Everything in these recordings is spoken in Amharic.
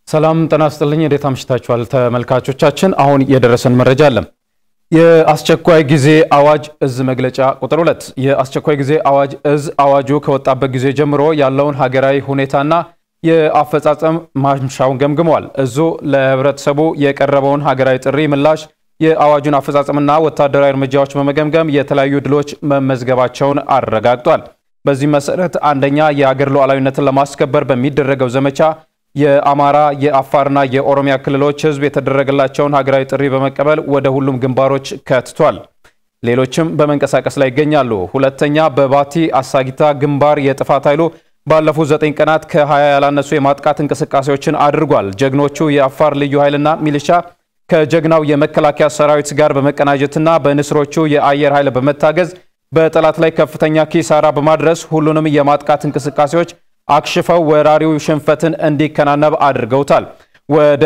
ሰላም ጤና ይስጥልኝ። እንዴት አምሽታችኋል ተመልካቾቻችን? አሁን የደረሰን መረጃ አለ። የአስቸኳይ ጊዜ አዋጅ እዝ መግለጫ ቁጥር ሁለት የአስቸኳይ ጊዜ አዋጅ እዝ አዋጁ ከወጣበት ጊዜ ጀምሮ ያለውን ሀገራዊ ሁኔታና የአፈጻጸም ማምሻውን ገምግመዋል። እዙ ለህብረተሰቡ የቀረበውን ሀገራዊ ጥሪ ምላሽ፣ የአዋጁን አፈጻጸምና ወታደራዊ እርምጃዎች በመገምገም የተለያዩ ድሎች መመዝገባቸውን አረጋግጧል። በዚህ መሰረት አንደኛ የአገር ሉዓላዊነትን ለማስከበር በሚደረገው ዘመቻ የአማራ የአፋርና የኦሮሚያ ክልሎች ህዝብ የተደረገላቸውን ሀገራዊ ጥሪ በመቀበል ወደ ሁሉም ግንባሮች ከትቷል። ሌሎችም በመንቀሳቀስ ላይ ይገኛሉ። ሁለተኛ በባቲ አሳጊታ ግንባር የጥፋት ኃይሉ ባለፉት ዘጠኝ ቀናት ከ20 ያላነሱ የማጥቃት እንቅስቃሴዎችን አድርጓል። ጀግኖቹ የአፋር ልዩ ኃይልና ሚሊሻ ከጀግናው የመከላከያ ሰራዊት ጋር በመቀናጀትና በንስሮቹ የአየር ኃይል በመታገዝ በጠላት ላይ ከፍተኛ ኪሳራ በማድረስ ሁሉንም የማጥቃት እንቅስቃሴዎች አክሽፈው ወራሪው ሽንፈትን እንዲከናነብ አድርገውታል። ወደ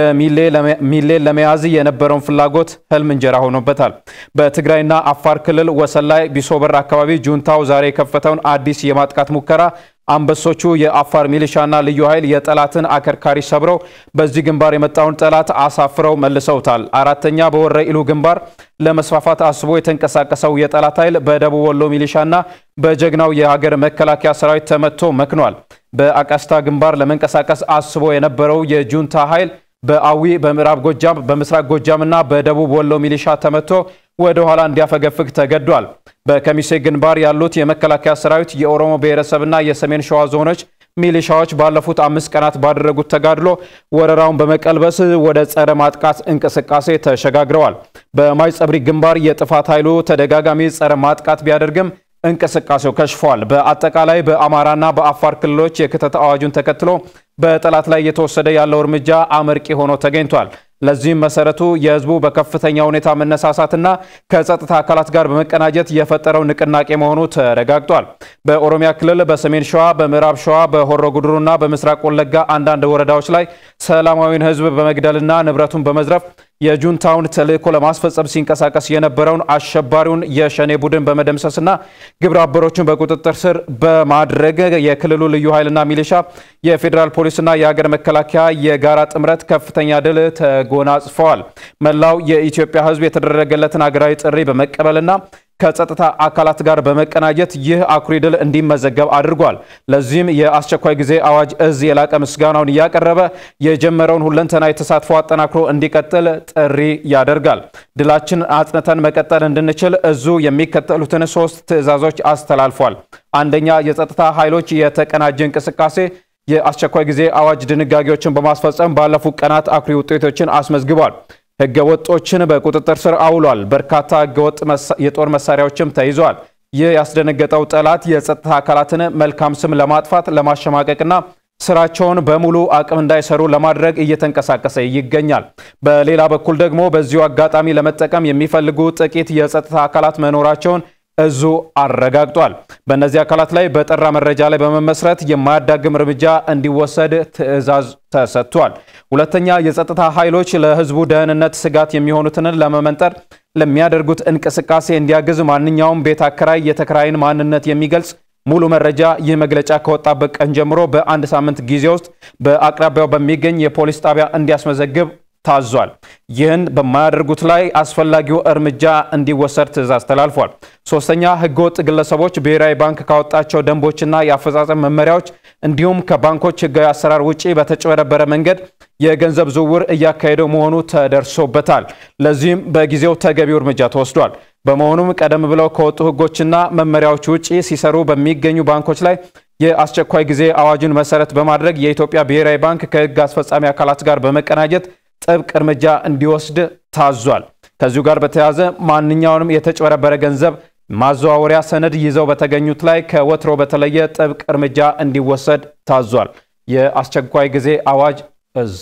ሚሌን ለመያዝ የነበረውን ፍላጎት ህልም እንጀራ ሆኖበታል። በትግራይና አፋር ክልል ወሰን ላይ ቢሶበር አካባቢ ጁንታው ዛሬ የከፈተውን አዲስ የማጥቃት ሙከራ አንበሶቹ የአፋር ሚሊሻና ልዩ ኃይል የጠላትን አከርካሪ ሰብረው በዚህ ግንባር የመጣውን ጠላት አሳፍረው መልሰውታል። አራተኛ በወረ ኢሉ ግንባር ለመስፋፋት አስቦ የተንቀሳቀሰው የጠላት ኃይል በደቡብ ወሎ ሚሊሻና በጀግናው የሀገር መከላከያ ሰራዊት ተመቶ መክኗል። በአቃስታ ግንባር ለመንቀሳቀስ አስቦ የነበረው የጁንታ ኃይል በአዊ በምዕራብ ጎጃም በምስራቅ ጎጃም እና በደቡብ ወሎ ሚሊሻ ተመቶ ወደ ኋላ እንዲያፈገፍግ ተገዷል። በከሚሴ ግንባር ያሉት የመከላከያ ሰራዊት የኦሮሞ ብሔረሰብና የሰሜን ሸዋ ዞኖች ሚሊሻዎች ባለፉት አምስት ቀናት ባደረጉት ተጋድሎ ወረራውን በመቀልበስ ወደ ጸረ ማጥቃት እንቅስቃሴ ተሸጋግረዋል። በማይጸብሪ ግንባር የጥፋት ኃይሉ ተደጋጋሚ ጸረ ማጥቃት ቢያደርግም እንቅስቃሴው ከሽፏል። በአጠቃላይ በአማራና በአፋር ክልሎች የክተት አዋጁን ተከትሎ በጠላት ላይ እየተወሰደ ያለው እርምጃ አመርቂ ሆኖ ተገኝቷል። ለዚህም መሰረቱ የህዝቡ በከፍተኛ ሁኔታ መነሳሳትና ከጸጥታ አካላት ጋር በመቀናጀት የፈጠረው ንቅናቄ መሆኑ ተረጋግጧል። በኦሮሚያ ክልል በሰሜን ሸዋ፣ በምዕራብ ሸዋ፣ በሆሮ ጉድሩና በምስራቅ ወለጋ አንዳንድ ወረዳዎች ላይ ሰላማዊን ህዝብ በመግደልና ንብረቱን በመዝረፍ የጁንታውን ተልዕኮ ለማስፈጸም ሲንቀሳቀስ የነበረውን አሸባሪውን የሸኔ ቡድን በመደምሰስና ግብረ አበሮቹን በቁጥጥር ስር በማድረግ የክልሉ ልዩ ኃይልና ሚሊሻ የፌዴራል ፖሊስና የሀገር መከላከያ የጋራ ጥምረት ከፍተኛ ድል ተጎናጽፈዋል። መላው የኢትዮጵያ ህዝብ የተደረገለትን ሀገራዊ ጥሪ በመቀበልና ከጸጥታ አካላት ጋር በመቀናጀት ይህ አኩሪ ድል እንዲመዘገብ አድርጓል። ለዚህም የአስቸኳይ ጊዜ አዋጅ እዝ የላቀ ምስጋናውን እያቀረበ የጀመረውን ሁለንተናዊ ተሳትፎ አጠናክሮ እንዲቀጥል ጥሪ ያደርጋል። ድላችን አጽንተን መቀጠል እንድንችል እዙ የሚከተሉትን ሶስት ትዕዛዞች አስተላልፏል። አንደኛ፣ የጸጥታ ኃይሎች የተቀናጀ እንቅስቃሴ የአስቸኳይ ጊዜ አዋጅ ድንጋጌዎችን በማስፈጸም ባለፉት ቀናት አኩሪ ውጤቶችን አስመዝግቧል። ህገ ወጦችን በቁጥጥር ስር አውሏል። በርካታ ህገወጥ የጦር መሳሪያዎችም ተይዘዋል። ይህ ያስደነገጠው ጠላት የጸጥታ አካላትን መልካም ስም ለማጥፋት ለማሸማቀቅና ስራቸውን በሙሉ አቅም እንዳይሰሩ ለማድረግ እየተንቀሳቀሰ ይገኛል። በሌላ በኩል ደግሞ በዚሁ አጋጣሚ ለመጠቀም የሚፈልጉ ጥቂት የጸጥታ አካላት መኖራቸውን እዙ አረጋግጧል። በእነዚህ አካላት ላይ በጠራ መረጃ ላይ በመመስረት የማያዳግም እርምጃ እንዲወሰድ ትዕዛዝ ተሰጥቷል። ሁለተኛ የጸጥታ ኃይሎች ለህዝቡ ደህንነት ስጋት የሚሆኑትን ለመመንጠር ለሚያደርጉት እንቅስቃሴ እንዲያግዝ ማንኛውም ቤት አከራይ የተከራይን ማንነት የሚገልጽ ሙሉ መረጃ ይህ መግለጫ ከወጣበት ቀን ጀምሮ በአንድ ሳምንት ጊዜ ውስጥ በአቅራቢያው በሚገኝ የፖሊስ ጣቢያ እንዲያስመዘግብ ታዟል። ይህን በማያደርጉት ላይ አስፈላጊው እርምጃ እንዲወሰድ ትዕዛዝ ተላልፏል። ሶስተኛ ህገወጥ ግለሰቦች ብሔራዊ ባንክ ካወጣቸው ደንቦችና የአፈጻጸም መመሪያዎች እንዲሁም ከባንኮች ህጋዊ አሰራር ውጪ በተጭበረበረ መንገድ የገንዘብ ዝውውር እያካሄደው መሆኑ ተደርሶበታል። ለዚህም በጊዜው ተገቢው እርምጃ ተወስዷል። በመሆኑም ቀደም ብለው ከወጡ ህጎችና መመሪያዎች ውጪ ሲሰሩ በሚገኙ ባንኮች ላይ የአስቸኳይ ጊዜ አዋጁን መሰረት በማድረግ የኢትዮጵያ ብሔራዊ ባንክ ከህግ አስፈጻሚ አካላት ጋር በመቀናጀት ጥብቅ እርምጃ እንዲወስድ ታዟል። ከዚሁ ጋር በተያያዘ ማንኛውንም የተጭበረበረ ገንዘብ ማዘዋወሪያ ሰነድ ይዘው በተገኙት ላይ ከወትሮ በተለየ ጥብቅ እርምጃ እንዲወሰድ ታዟል። የአስቸኳይ ጊዜ አዋጅ እዝ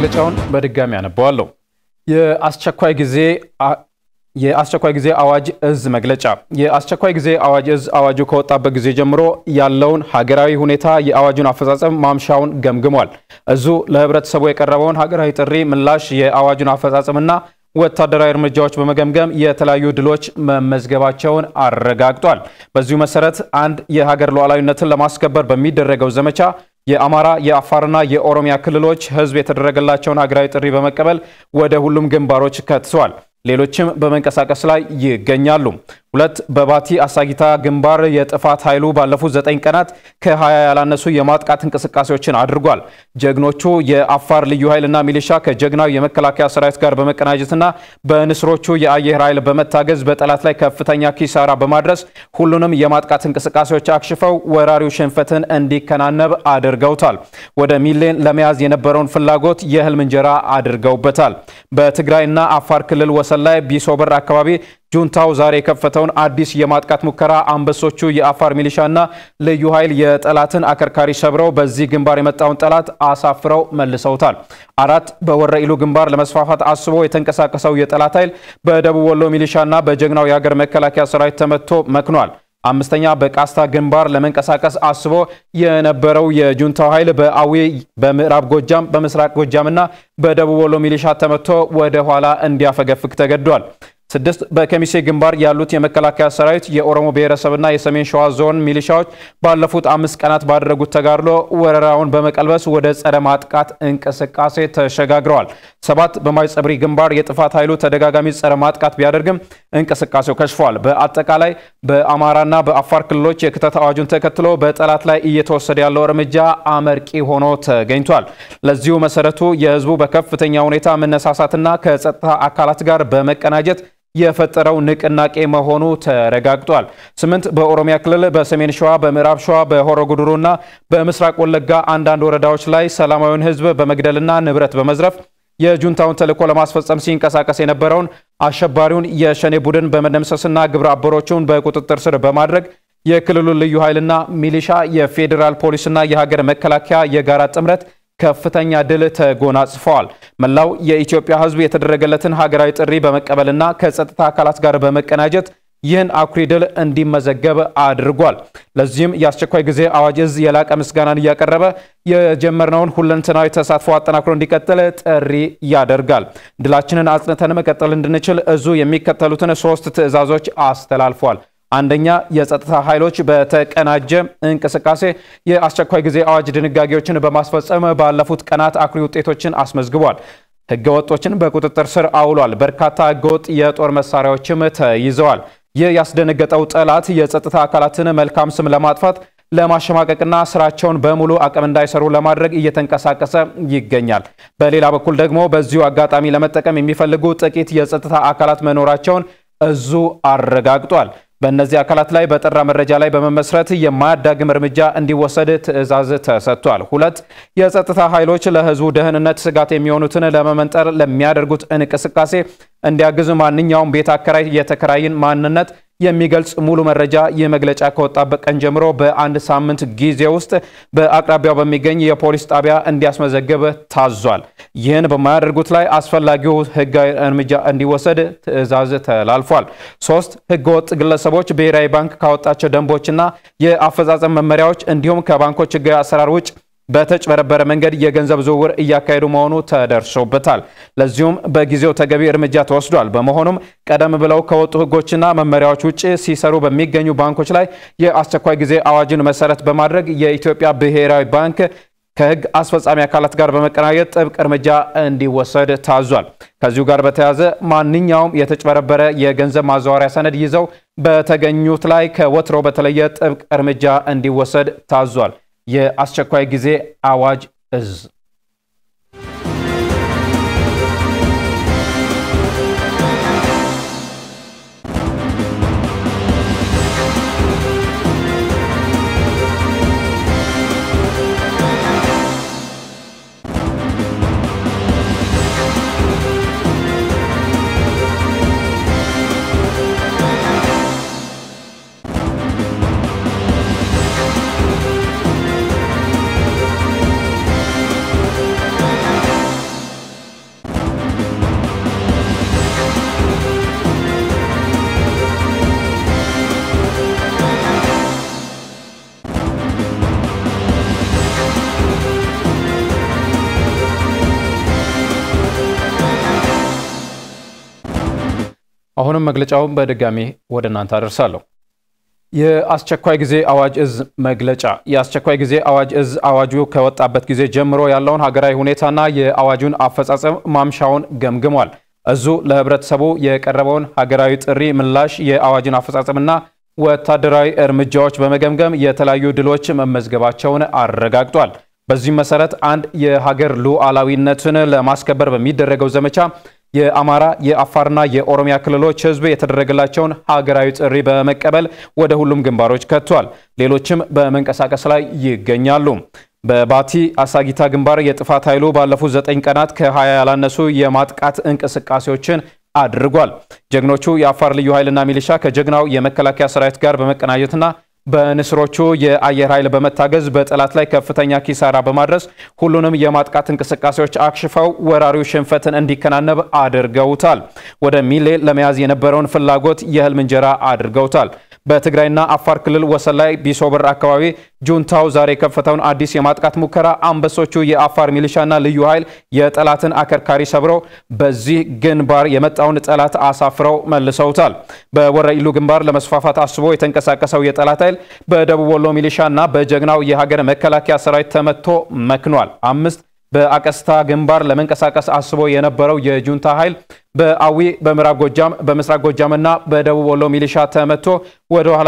መግለጫውን በድጋሚ አነበዋለሁ። የአስቸኳይ ጊዜ የአስቸኳይ ጊዜ አዋጅ እዝ መግለጫ። የአስቸኳይ ጊዜ አዋጅ እዝ አዋጁ ከወጣበት ጊዜ ጀምሮ ያለውን ሀገራዊ ሁኔታ የአዋጁን አፈጻጸም ማምሻውን ገምግሟል። እዙ ለህብረተሰቡ የቀረበውን ሀገራዊ ጥሪ ምላሽ፣ የአዋጁን አፈጻጸምና ወታደራዊ እርምጃዎች በመገምገም የተለያዩ ድሎች መመዝገባቸውን አረጋግጧል። በዚሁ መሰረት አንድ የሀገር ሉዓላዊነትን ለማስከበር በሚደረገው ዘመቻ የአማራ የአፋርና የኦሮሚያ ክልሎች ህዝብ የተደረገላቸውን ሀገራዊ ጥሪ በመቀበል ወደ ሁሉም ግንባሮች ከትተዋል። ሌሎችም በመንቀሳቀስ ላይ ይገኛሉ። ሁለት በባቲ አሳጊታ ግንባር የጥፋት ኃይሉ ባለፉት ዘጠኝ ቀናት ከ20 ያላነሱ የማጥቃት እንቅስቃሴዎችን አድርጓል። ጀግኖቹ የአፋር ልዩ ኃይልና ሚሊሻ ከጀግናው የመከላከያ ሰራዊት ጋር በመቀናጀትና በንስሮቹ የአየር ኃይል በመታገዝ በጠላት ላይ ከፍተኛ ኪሳራ በማድረስ ሁሉንም የማጥቃት እንቅስቃሴዎች አክሽፈው ወራሪው ሽንፈትን እንዲከናነብ አድርገውታል። ወደ ሚሌን ለመያዝ የነበረውን ፍላጎት የህልም እንጀራ አድርገውበታል። በትግራይና አፋር ክልል ወሰን ላይ ቢሶበር አካባቢ ጁንታው ዛሬ የከፈተውን አዲስ የማጥቃት ሙከራ አንበሶቹ የአፋር ሚሊሻና ልዩ ኃይል የጠላትን አከርካሪ ሰብረው በዚህ ግንባር የመጣውን ጠላት አሳፍረው መልሰውታል። አራት በወረኢሉ ግንባር ለመስፋፋት አስቦ የተንቀሳቀሰው የጠላት ኃይል በደቡብ ወሎ ሚሊሻና በጀግናው የሀገር መከላከያ ሰራዊት ተመትቶ መክኗል። አምስተኛ በቃስታ ግንባር ለመንቀሳቀስ አስቦ የነበረው የጁንታው ኃይል በአዊ በምዕራብ ጎጃም በምስራቅ ጎጃምና በደቡብ ወሎ ሚሊሻ ተመቶ ወደ ኋላ እንዲያፈገፍግ ተገዷል። ስድስት በከሚሴ ግንባር ያሉት የመከላከያ ሰራዊት የኦሮሞ ብሔረሰብና የሰሜን ሸዋ ዞን ሚሊሻዎች ባለፉት አምስት ቀናት ባደረጉት ተጋድሎ ወረራውን በመቀልበስ ወደ ጸረ ማጥቃት እንቅስቃሴ ተሸጋግረዋል። ሰባት በማይጸብሪ ግንባር የጥፋት ኃይሉ ተደጋጋሚ ጸረ ማጥቃት ቢያደርግም እንቅስቃሴው ከሽፏል። በአጠቃላይ በአማራና በአፋር ክልሎች የክተት አዋጁን ተከትሎ በጠላት ላይ እየተወሰደ ያለው እርምጃ አመርቂ ሆኖ ተገኝቷል። ለዚሁ መሰረቱ የህዝቡ በከፍተኛ ሁኔታ መነሳሳትና ከጸጥታ አካላት ጋር በመቀናጀት የፈጠረው ንቅናቄ መሆኑ ተረጋግጧል። ስምንት በኦሮሚያ ክልል በሰሜን ሸዋ፣ በምዕራብ ሸዋ፣ በሆሮ ጉዱሩና በምስራቅ ወለጋ አንዳንድ ወረዳዎች ላይ ሰላማዊውን ህዝብ በመግደልና ንብረት በመዝረፍ የጁንታውን ተልዕኮ ለማስፈጸም ሲንቀሳቀስ የነበረውን አሸባሪውን የሸኔ ቡድን በመደምሰስና ግብረ አበሮቹን በቁጥጥር ስር በማድረግ የክልሉን ልዩ ኃይልና ሚሊሻ፣ የፌዴራል ፖሊስና የሀገር መከላከያ የጋራ ጥምረት ከፍተኛ ድል ተጎናጽፈዋል። መላው የኢትዮጵያ ህዝብ የተደረገለትን ሀገራዊ ጥሪ በመቀበልና ከጸጥታ አካላት ጋር በመቀናጀት ይህን አኩሪ ድል እንዲመዘገብ አድርጓል። ለዚህም የአስቸኳይ ጊዜ አዋጅ እዝ የላቀ ምስጋናን እያቀረበ የጀመርነውን ሁለንተናዊ ተሳትፎ አጠናክሮ እንዲቀጥል ጥሪ ያደርጋል። ድላችንን አጽንተን መቀጠል እንድንችል እዙ የሚከተሉትን ሶስት ትዕዛዞች አስተላልፏል። አንደኛ የጸጥታ ኃይሎች በተቀናጀ እንቅስቃሴ የአስቸኳይ ጊዜ አዋጅ ድንጋጌዎችን በማስፈጸም ባለፉት ቀናት አኩሪ ውጤቶችን አስመዝግቧል። ህገወጦችን በቁጥጥር ስር አውሏል። በርካታ ህገወጥ የጦር መሳሪያዎችም ተይዘዋል። ይህ ያስደነገጠው ጠላት የጸጥታ አካላትን መልካም ስም ለማጥፋት ለማሸማቀቅና ስራቸውን በሙሉ አቅም እንዳይሰሩ ለማድረግ እየተንቀሳቀሰ ይገኛል። በሌላ በኩል ደግሞ በዚሁ አጋጣሚ ለመጠቀም የሚፈልጉ ጥቂት የጸጥታ አካላት መኖራቸውን እዙ አረጋግጧል። በእነዚህ አካላት ላይ በጠራ መረጃ ላይ በመመስረት የማያዳግም እርምጃ እንዲወሰድ ትዕዛዝ ተሰጥቷል። ሁለት የጸጥታ ኃይሎች ለህዝቡ ደህንነት ስጋት የሚሆኑትን ለመመንጠር ለሚያደርጉት እንቅስቃሴ እንዲያግዝ ማንኛውም ቤት አከራይ የተከራይን ማንነት የሚገልጽ ሙሉ መረጃ ይህ መግለጫ ከወጣበት ቀን ጀምሮ በአንድ ሳምንት ጊዜ ውስጥ በአቅራቢያው በሚገኝ የፖሊስ ጣቢያ እንዲያስመዘግብ ታዟል። ይህን በማያደርጉት ላይ አስፈላጊው ህጋዊ እርምጃ እንዲወሰድ ትዕዛዝ ተላልፏል። ሶስት ህገወጥ ግለሰቦች ብሔራዊ ባንክ ካወጣቸው ደንቦችና የአፈጻጸም መመሪያዎች እንዲሁም ከባንኮች ህጋዊ አሰራር ውጭ በተጭበረበረ መንገድ የገንዘብ ዝውውር እያካሄዱ መሆኑ ተደርሶበታል። ለዚሁም በጊዜው ተገቢ እርምጃ ተወስዷል። በመሆኑም ቀደም ብለው ከወጡ ህጎችና መመሪያዎች ውጭ ሲሰሩ በሚገኙ ባንኮች ላይ የአስቸኳይ ጊዜ አዋጅን መሰረት በማድረግ የኢትዮጵያ ብሔራዊ ባንክ ከህግ አስፈጻሚ አካላት ጋር በመቀናጀት ጥብቅ እርምጃ እንዲወሰድ ታዟል። ከዚሁ ጋር በተያያዘ ማንኛውም የተጭበረበረ የገንዘብ ማዘዋወሪያ ሰነድ ይዘው በተገኙት ላይ ከወትሮ በተለየ ጥብቅ እርምጃ እንዲወሰድ ታዟል። የአስቸኳይ ጊዜ አዋጅ እዝ አሁንም መግለጫውን በድጋሚ ወደ እናንተ አደርሳለሁ። የአስቸኳይ ጊዜ አዋጅ እዝ መግለጫ። የአስቸኳይ ጊዜ አዋጅ እዝ አዋጁ ከወጣበት ጊዜ ጀምሮ ያለውን ሀገራዊ ሁኔታና የአዋጁን አፈጻጸም ማምሻውን ገምግሟል። እዙ ለህብረተሰቡ የቀረበውን ሀገራዊ ጥሪ ምላሽ፣ የአዋጅን አፈጻጸምና ወታደራዊ እርምጃዎች በመገምገም የተለያዩ ድሎች መመዝገባቸውን አረጋግጧል። በዚህም መሰረት አንድ የሀገር ሉዓላዊነትን ለማስከበር በሚደረገው ዘመቻ የአማራ የአፋርና የኦሮሚያ ክልሎች ህዝብ የተደረገላቸውን ሀገራዊ ጥሪ በመቀበል ወደ ሁሉም ግንባሮች ከቷል። ሌሎችም በመንቀሳቀስ ላይ ይገኛሉ። በባቲ አሳጊታ ግንባር የጥፋት ኃይሉ ባለፉት ዘጠኝ ቀናት ከ20 ያላነሱ የማጥቃት እንቅስቃሴዎችን አድርጓል። ጀግኖቹ የአፋር ልዩ ኃይልና ሚሊሻ ከጀግናው የመከላከያ ሰራዊት ጋር በመቀናጀትና በንስሮቹ የአየር ኃይል በመታገዝ በጠላት ላይ ከፍተኛ ኪሳራ በማድረስ ሁሉንም የማጥቃት እንቅስቃሴዎች አክሽፈው ወራሪው ሽንፈትን እንዲከናነብ አድርገውታል። ወደ ሚሌ ለመያዝ የነበረውን ፍላጎት የህልም እንጀራ አድርገውታል። በትግራይና አፋር ክልል ወሰን ላይ ቢሶበር አካባቢ ጁንታው ዛሬ የከፈተውን አዲስ የማጥቃት ሙከራ አንበሶቹ የአፋር ሚሊሻና ልዩ ኃይል የጠላትን አከርካሪ ሰብረው በዚህ ግንባር የመጣውን ጠላት አሳፍረው መልሰውታል። በወረኢሉ ግንባር ለመስፋፋት አስቦ የተንቀሳቀሰው የጠላት ኃይል በደቡብ ወሎ ሚሊሻና በጀግናው የሀገር መከላከያ ሰራዊት ተመቶ መክኗል። አምስት በአቀስታ ግንባር ለመንቀሳቀስ አስቦ የነበረው የጁንታ ኃይል በአዊ በምዕራብ ጎጃም በምስራቅ ጎጃምና በደቡብ ወሎ ሚሊሻ ተመቶ ወደ ኋላ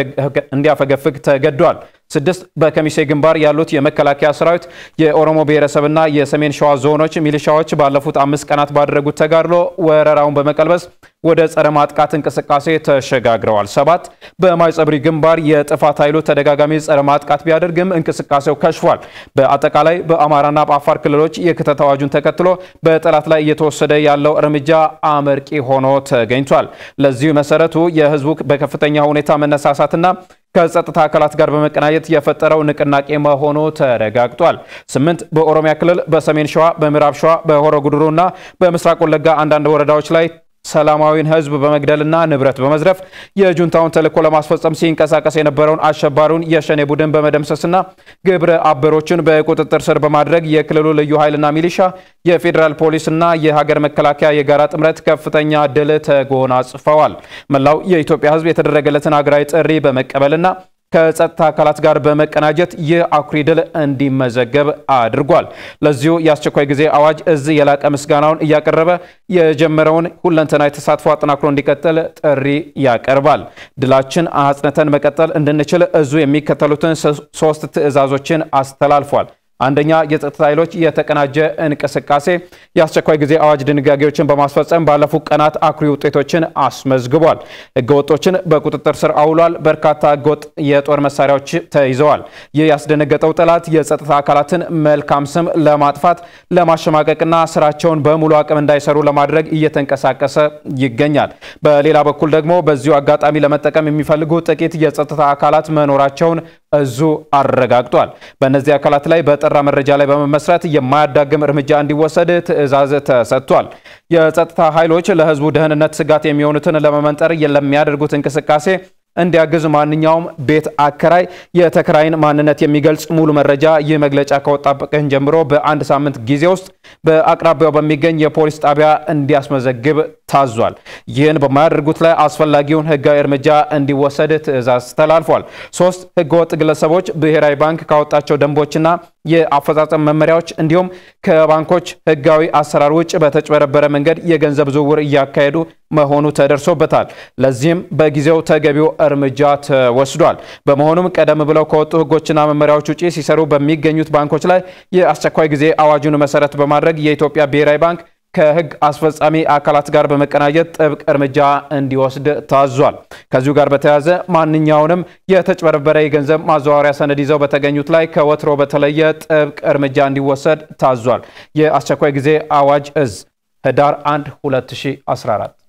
እንዲያፈገፍግ ተገዷል። ስድስት በከሚሴ ግንባር ያሉት የመከላከያ ሰራዊት የኦሮሞ ብሔረሰብና የሰሜን ሸዋ ዞኖች ሚሊሻዎች ባለፉት አምስት ቀናት ባደረጉት ተጋድሎ ወረራውን በመቀልበስ ወደ ጸረ ማጥቃት እንቅስቃሴ ተሸጋግረዋል። ሰባት በማይጸብሪ ግንባር የጥፋት ኃይሉ ተደጋጋሚ ጸረ ማጥቃት ቢያደርግም እንቅስቃሴው ከሽፏል። በአጠቃላይ በአማራና በአፋር ክልሎች የክተት አዋጁን ተከትሎ በጠላት ላይ እየተወሰደ ያለው እርምጃ አመርቂ ሆኖ ተገኝቷል። ለዚሁ መሰረቱ የህዝቡ በከፍተኛ ሁኔታ መነሳሳትና ከጸጥታ አካላት ጋር በመቀናጀት የፈጠረው ንቅናቄ መሆኑ ተረጋግጧል። ስምንት በኦሮሚያ ክልል በሰሜን ሸዋ፣ በምዕራብ ሸዋ፣ በሆሮ ጉድሩና በምስራቅ ወለጋ አንዳንድ ወረዳዎች ላይ ሰላማዊን ህዝብ በመግደልና ንብረት በመዝረፍ የጁንታውን ተልዕኮ ለማስፈጸም ሲንቀሳቀስ የነበረውን አሸባሪውን የሸኔ ቡድን በመደምሰስና ግብረ አበሮችን በቁጥጥር ስር በማድረግ የክልሉ ልዩ ኃይልና ሚሊሻ፣ የፌዴራል ፖሊስና የሀገር መከላከያ የጋራ ጥምረት ከፍተኛ ድል ተጎናጽፈዋል። መላው የኢትዮጵያ ህዝብ የተደረገለትን ሀገራዊ ጥሪ በመቀበልና ከጸጥታ አካላት ጋር በመቀናጀት ይህ አኩሪ ድል እንዲመዘገብ አድርጓል። ለዚሁ የአስቸኳይ ጊዜ አዋጅ እዝ የላቀ ምስጋናውን እያቀረበ የጀመረውን ሁለንተናዊ ተሳትፎ አጠናክሮ እንዲቀጥል ጥሪ ያቀርባል። ድላችን አጽንተን መቀጠል እንድንችል እዙ የሚከተሉትን ሶስት ትዕዛዞችን አስተላልፏል። አንደኛ፣ የጸጥታ ኃይሎች የተቀናጀ እንቅስቃሴ የአስቸኳይ ጊዜ አዋጅ ድንጋጌዎችን በማስፈጸም ባለፉት ቀናት አኩሪ ውጤቶችን አስመዝግቧል። ህገወጦችን በቁጥጥር ስር አውሏል። በርካታ ህገወጥ የጦር መሳሪያዎች ተይዘዋል። ይህ ያስደነገጠው ጠላት የጸጥታ አካላትን መልካም ስም ለማጥፋት ለማሸማቀቅና ስራቸውን በሙሉ አቅም እንዳይሰሩ ለማድረግ እየተንቀሳቀሰ ይገኛል። በሌላ በኩል ደግሞ በዚሁ አጋጣሚ ለመጠቀም የሚፈልጉ ጥቂት የጸጥታ አካላት መኖራቸውን እዙ አረጋግጧል። በእነዚህ አካላት ላይ በጠራ መረጃ ላይ በመመስረት የማያዳግም እርምጃ እንዲወሰድ ትዕዛዝ ተሰጥቷል። የጸጥታ ኃይሎች ለህዝቡ ደህንነት ስጋት የሚሆኑትን ለመመንጠር ለሚያደርጉት እንቅስቃሴ እንዲያግዝ ማንኛውም ቤት አከራይ የተከራይን ማንነት የሚገልጽ ሙሉ መረጃ ይህ መግለጫ ከወጣበት ቀን ጀምሮ በአንድ ሳምንት ጊዜ ውስጥ በአቅራቢያው በሚገኝ የፖሊስ ጣቢያ እንዲያስመዘግብ ታዟል። ይህን በማያደርጉት ላይ አስፈላጊውን ህጋዊ እርምጃ እንዲወሰድ ትዕዛዝ ተላልፏል። ሶስት ህገወጥ ግለሰቦች ብሔራዊ ባንክ ካወጣቸው ደንቦችና የአፈጻጸም መመሪያዎች እንዲሁም ከባንኮች ህጋዊ አሰራር ውጭ በተጭበረበረ መንገድ የገንዘብ ዝውውር እያካሄዱ መሆኑ ተደርሶበታል። ለዚህም በጊዜው ተገቢው እርምጃ ተወስዷል። በመሆኑም ቀደም ብለው ከወጡ ህጎችና መመሪያዎች ውጭ ሲሰሩ በሚገኙት ባንኮች ላይ የአስቸኳይ ጊዜ አዋጁን መሰረት በማድረግ የኢትዮጵያ ብሔራዊ ባንክ ከህግ አስፈጻሚ አካላት ጋር በመቀናጀት ጥብቅ እርምጃ እንዲወስድ ታዟል። ከዚሁ ጋር በተያያዘ ማንኛውንም የተጭበረበረ የገንዘብ ማዘዋወሪያ ሰነድ ይዘው በተገኙት ላይ ከወትሮ በተለየ ጥብቅ እርምጃ እንዲወሰድ ታዟል። የአስቸኳይ ጊዜ አዋጅ እዝ ህዳር 1 2014